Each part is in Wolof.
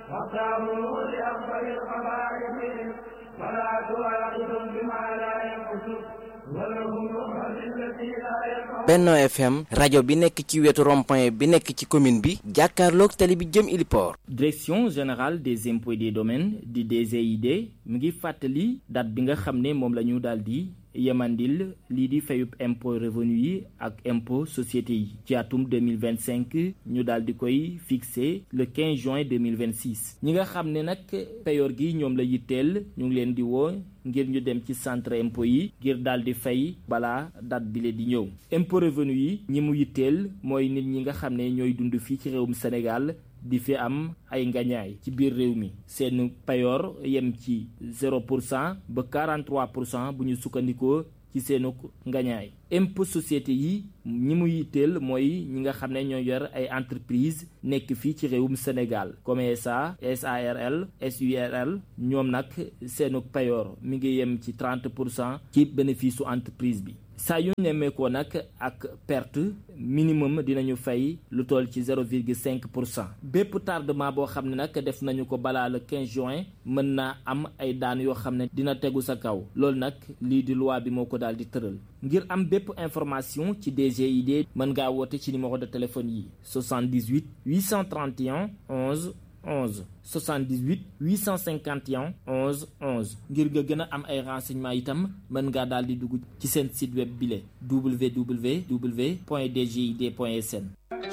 واختاروا لأفضل الخلائق فلا تواعدهم بما لا ينقص ولهم نصرة التي لا ينقص Benno FM rajo bi nekk ci wetu rond-point bi nekk ci commune bi jàkkaarloog tali bi jëm Iliport direction générale des impôts et des domaines di DGID mu ngi fàttali date bi nga xam ne moom la ñu daal di yemandil lii di fayub impôt revenu yi ak impôt société yi ci atum 2025 ñu daal di koy fixé le 15 juin 2026 ñi nga xam ne nag payoor gi ñoom la yitteel ñu ngi leen di woo ngir ñu dem ci centre impôt yi ngir daal di fay balaa date bile di ñëw impôt revenu yi ñi mu yitteel mooy nit ñi nga xam ne ñooy dund fii ci réewum Sénégal di fi am ay ngañaay ci biir réew mi seen payoor yem ci 0 pour cent ba 43 pour cent bu ñu sukkandikoo ci seenu ngañaay impôt société yi ñi mu yitteel mooy ñi nga xam ne ñoo yor ay entreprise nekk fii ci réewum Sénégal comme SA SARL SURL ñoom nag seenu payoor mi ngi yem ci 30 pour cent ci bénéfice su entreprise bi saa yu nemmeekoo nag ak perte minimum dinañu fay lu toll ci 0,5 pour cent bépp tardement boo xam ne nag def nañu ko balaa le 15 juin mën naa am ay daan yoo xam ne dina tegu sa kaw loolu nag lii di loi bi moo ko daal di tëral ngir am bépp information ci DGID mën ngaa woote ci numéro de téléphone yi 78 831 11 11 78 851 11 11 ngir nga gën a am ay renseignements itam mën ngaa daal di dugg ci seen site web bile www.dgid.sn.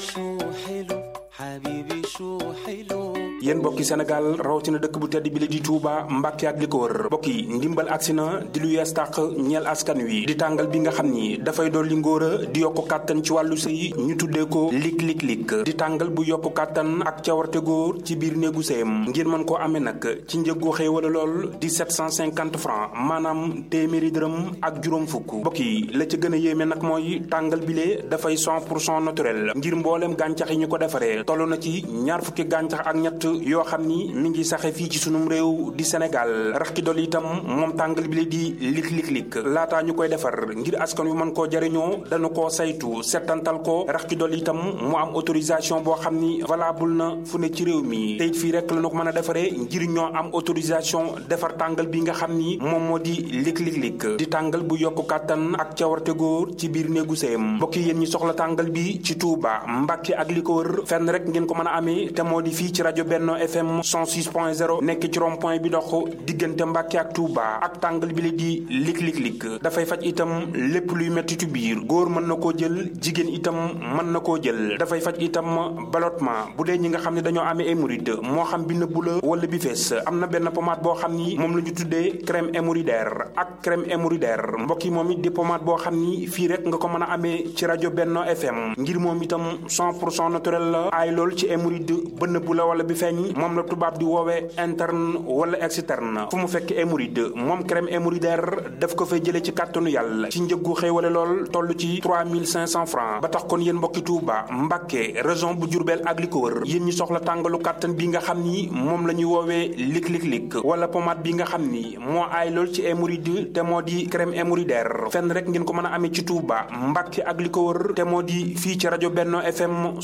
yéen mbokki Sénégal rawatina dëkk bu tedd bi la di Touba Mbàkke ak li ko wër mbokk yi ndimbal agsi na di lu yees tàq ñeel askan wi di tàngal bi nga xam ni dafay dolli ngóor a di yokku kàttan ci wàllu sëy ñu tuddee ko lik lik lik di tàngal bu yokku kàttan ak cawarte góor ci biir néegu sëyam ngir mën koo amee nag ci njëggu xëy wala lool di 750 francs maanaam téeméeri dërëm ak juróom fukk mbokk yi la ca gën a yéeme nag mooy tàngal bile dafay 100 pour cent naturel ngir mbooleem gàncax yi ñu ko defaree toll na ci ñaar fukki gàncax ak ñett yoo xam ni mi ngi saxe fii ci sunum réew di Sénégal rax ki dolli itam moom tàngal bi la di lik lik lik laataa ñu koy defar ngir askan wi mën koo jariñoo dañu koo saytu settantal ko rax ki dolli itam mu am autorisation boo xam ni valable na fu ne ci réew mi te it fii rek la ñu ko mën a defaree ngir ñoo am autorisation defar tàngal bi nga xam ni moom moo di lik lik lik di tàngal bu yokku kàttan ak cawarte góor ci biir néegu sëyam mbokk yéen ñi soxla tàngal bi ci Touba Mbàkke ak li ko wër fenn rek ngeen ko mën a amee te moo di fii ci rajo Benno FM 106.0 nekk ci rond point bi dox diggante Mbàkke ak Touba ak tàngal bi la di lik lik lik dafay faj itam lépp luy mettitu biir góor mën na koo jël jigéen itam mën na koo jël dafay faj itam ballottement bu dee ñi nga xam ne dañoo amee hémorroïde moo xam bi nëbbu la wala bi fees am na benn pommade boo xam ni moom la ñu tuddee crème hémorroïdaire ak crème hémorroïdaire mbokk yi moom it di pommade boo xam ni fii rek nga ko mën a amee ci rajo Benno FM ngir moom itam 100 pour cent naturel la aay lool ci hémorroïde ba nëbbu la wala bi feeñ moom la tubaab di woowee interne wala externe fu mu fekk hémorroïde moom crème hémorroïdaire daf ko fay jëlee ci kàttanu yàlla ci njëggu xéewale lool toll ci 3500 francs ba tax kon yéen mbokki Touba Mbàkke région bu Jurbel ak li ko wër yéen ñi soxla tàngalu kàttan bi nga xam ni moom la ñuy woowee lik lik lik wala pommade bi nga xam ni moo aay lool ci hémorroïde te moo di crème hémorroïdaire fenn rek ngeen ko mën a amee ci Touba Mbàkke ak li ko wër te moo di fii ci rajo Benno FM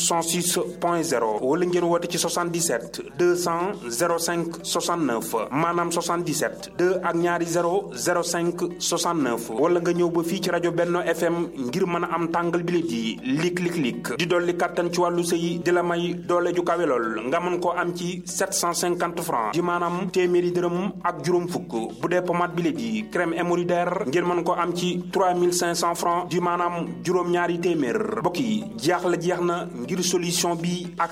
106.0 wala ngeen woote ci 77 200 05 69 maanaam 77 2 ak ñaari 0 05 69 wala nga ñëw ba fii ci rajo Benno FM ngir mën a am tàngal bi di lik lik lik di dolli kàttan ci wàllu sëy di la may doole ju kawe lool nga mën koo am ci 750 francs di maanaam téeméeri dërëm ak juróom fukk bu dee pommade bi di crème hémorroïdaire ngeen mën koo am ci 3500 francs di maanaam juróom-ñaari téeméer mbokk yi jeex la jeex na ngir solution bi ak